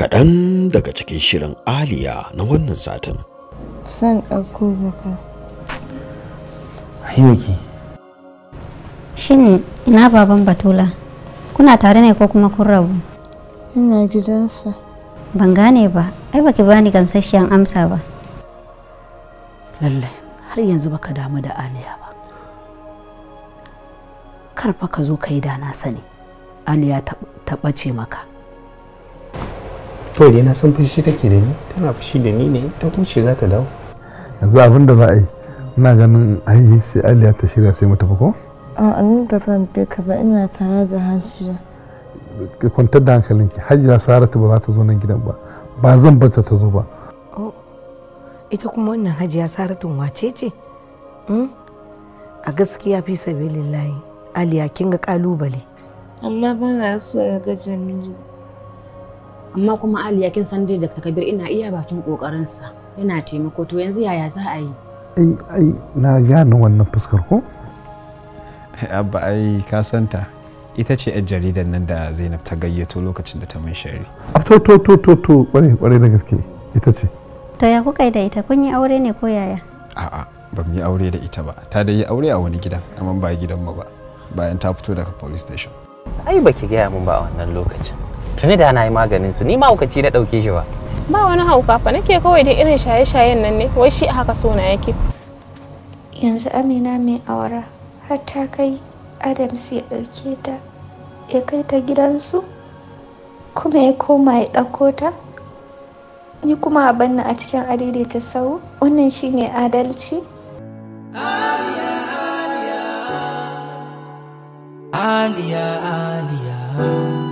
kaɗan daga cikin shirin aliya na wannan satin Zan ɗauko baka. Ayyuki. Shin ina baban Batula? Kuna tare ne ko kuma kun rabu? Ina gidansa. Ban gane ba, ai baki bani gamsasshiyan amsa ba. lallai har yanzu baka damu da aliya ba karfa ka zo ka yi da na sani aliya ta- ta ɓace maka To dai na san fushi take da ni, tana fushi da ni ne, ta huce za ta dawo. yanzu abin da za a yi ina ganin ai sai aliya ta shirya sai mu tafi ko A'a ni ba zan bi ka ba ina tare da hajiya. ki kwantar da hankalinki hajiya saratu ba za ta zo nan gidan ba ba zan bata ta zo ba ita kuma wannan hajiya saratun wace ce Hmm? a gaskiya fi sabilillahi aliya kin ga kalubale Amma ba na so ya ga Jamilu. amma kuma aliya kin san dai dr kabir ina iya bakin kokarinsa yana taimako to yanzu yaya za a yi ai ai na gane wannan fuskar ko abba ai ka santa ita ce yar jaridar nan da zainab ta gayyato lokacin da ta mun shari a to to to to to kwarai kwarai da gaske ita ce To ya kuka yi da ita kun yi aure ne ko yaya? a'a ba mu yi aure da ita ba ta da yi aure a wani gidan amma ba gidanmu ba bayan ta fito daga police station Ai baki gaya min ba a wannan lokacin. Tuni da na yi maganin su, ni ma hukaci na ɗauke shi ba. ba wani hauka fa nake kawai da irin shaye-shayen nan ne wai shi a haka sona yake yanzu amina mai awara har ta kai adams ya ɗauke ta ya kai ta gidansu kuma ya koma ya ɗauko ta ni kuma a banna a cikin adaidaita sau wannan shine adalci Aliya, Aliya.